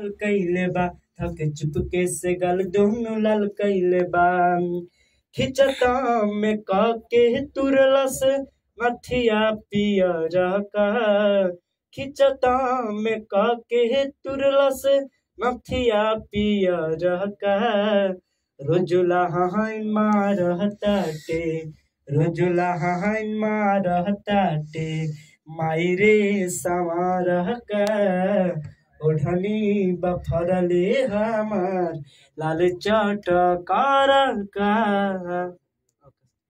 लाल कइले बा थक चुपके से गल दोनों लाल कइले बा खिचता में काके तुरलस नथिया पियर का खिचता में काके तुरलस नथिया पियर का रोजुला हाइन मारहताटे रोजुला हाइन मारहताटे माई रे संवारह का ओढ़नी बफरले हमार लाल चटकार का